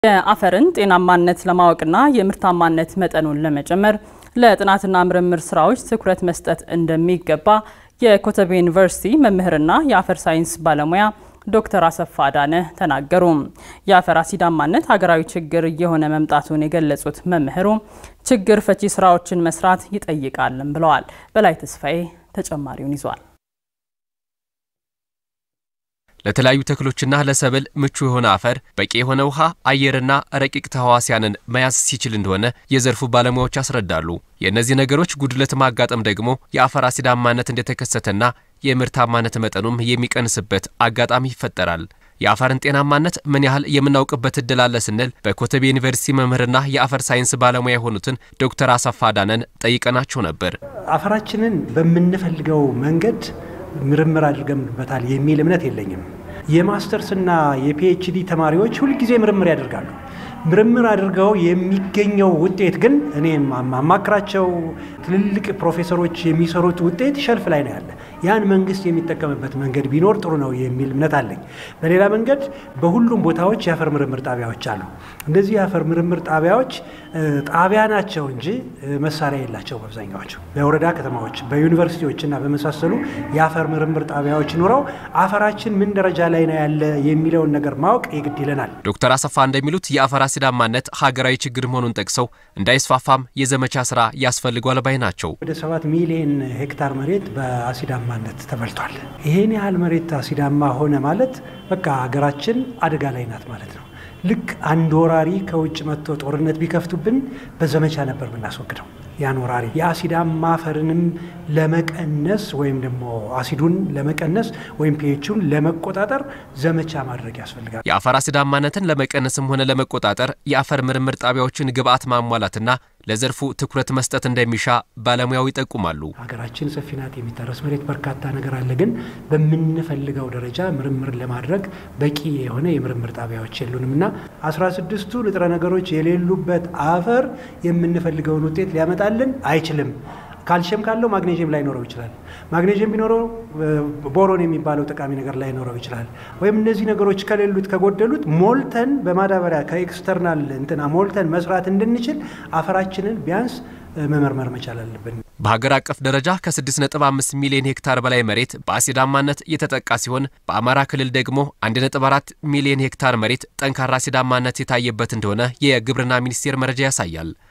የአፈርን ጤናማነት ለማወቅና የምርታማነት መጠኑን ለመጨመር ለጥናትና ምርምር ስራዎች ትኩረት መስጠት እንደሚገባ የኮተቤ ዩኒቨርሲቲ መምህርና የአፈር ሳይንስ ባለሙያ ዶክተር አሰፋ አዳነ ተናገሩ። የአፈር አሲዳማነት ሀገራዊ ችግር እየሆነ መምጣቱን የገለጹት መምህሩ ችግር ፈቺ ስራዎችን መስራት ይጠይቃልም ብለዋል። በላይ ተስፋዬ ተጨማሪውን ይዟል። ለተለያዩ ተክሎችና ለሰብል ምቹ የሆነ አፈር በቂ የሆነ ውሃ፣ አየርና ረቂቅ ተህዋሲያንን መያዝ ሲችል እንደሆነ የዘርፉ ባለሙያዎች ያስረዳሉ። የእነዚህ ነገሮች ጉድለት ማጋጠም ደግሞ የአፈር አሲዳማነት እንደተከሰተና የምርታማነት መጠኑም የሚቀንስበት አጋጣሚ ይፈጠራል። የአፈርን ጤናማነት ምን ያህል የምናውቅበት እድል አለ ስንል በኮተቤ ዩኒቨርሲቲ መምህርና የአፈር ሳይንስ ባለሙያ የሆኑትን ዶክተር አሰፋ አዳነን ጠይቀናቸው ነበር። አፈራችንን በምንፈልገው መንገድ ምርምር አድርገንበታል የሚል እምነት የለኝም። የማስተርስና የፒኤችዲ ተማሪዎች ሁልጊዜ ምርምር ያደርጋሉ። ምርምር አድርገው የሚገኘው ውጤት ግን እኔ ማማክራቸው ትልልቅ ፕሮፌሰሮች የሚሰሩት ውጤት ሸልፍ ላይ ነው ያለ። ያን መንግስት የሚጠቀምበት መንገድ ቢኖር ጥሩ ነው የሚል እምነት አለኝ። በሌላ መንገድ በሁሉም ቦታዎች የአፈር ምርምር ጣቢያዎች አሉ። እነዚህ የአፈር ምርምር ጣቢያዎች ጣቢያ ናቸው እንጂ መሳሪያ የላቸውም። አብዛኛዎቹ በወረዳ ከተማዎች፣ በዩኒቨርሲቲዎች እና በመሳሰሉ የአፈር ምርምር ጣቢያዎች ኑረው አፈራችን ምን ደረጃ ላይ ነው ያለ የሚለውን ነገር ማወቅ የግድ ይለናል። ዶክተር አሰፋ እንደሚሉት የአፈር አሲዳማነት ሀገራዊ ችግር መሆኑን ጠቅሰው እንዳይስፋፋም የዘመቻ ስራ ያስፈልጓል ባይ ናቸው። ወደ ሰባት ሚሊዮን ሄክታር መሬት በአሲዳማነት ተበልቷል። ይሄን ያህል መሬት አሲዳማ ሆነ ማለት በቃ ሀገራችን አደጋ ላይ ናት ማለት ነው። ልክ አንድ ወራሪ ከውጭ መጥቶ ጦርነት ቢከፍቱብን በዘመቻ ነበር የምናስወግደው ያን ወራሪ። የአሲዳማ አፈርንም ለመቀነስ ወይም ደግሞ አሲዱን ለመቀነስ ወይም ፒኤቹን ለመቆጣጠር ዘመቻ ማድረግ ያስፈልጋል። የአፈር አሲዳማነትን ለመቀነስም ሆነ ለመቆጣጠር የአፈር ምርምር ጣቢያዎችን ግብዓት ማሟላትና ለዘርፉ ትኩረት መስጠት እንደሚሻ ባለሙያው ይጠቁማሉ። ሀገራችን ሰፊ ናት፣ የሚታረስ መሬት በርካታ ነገር አለ። ግን በምንፈልገው ደረጃ ምርምር ለማድረግ በቂ የሆነ የምርምር ጣቢያዎች የሉንም እና አስራ ስድስቱ ንጥረ ነገሮች የሌሉበት አፈር የምንፈልገውን ውጤት ሊያመጣልን አይችልም። ካልሽየም ካለው ማግኔዥየም ላይኖረው ይችላል። ማግኔዥየም ቢኖረው ቦሮን የሚባለው ጠቃሚ ነገር ላይኖረው ይችላል። ወይም እነዚህ ነገሮች ከሌሉት ከጎደሉት ሞልተን በማዳበሪያ ከኤክስተርናል እንትና ሞልተን መስራት እንድንችል አፈራችንን ቢያንስ መመርመር መቻል አለብን። በሀገር አቀፍ ደረጃ ከ6.5 ሚሊዮን ሄክታር በላይ መሬት በአሲዳማነት የተጠቃ ሲሆን በአማራ ክልል ደግሞ 1.4 ሚሊዮን ሄክታር መሬት ጠንካራ አሲዳማነት የታየበት እንደሆነ የግብርና ሚኒስቴር መረጃ ያሳያል።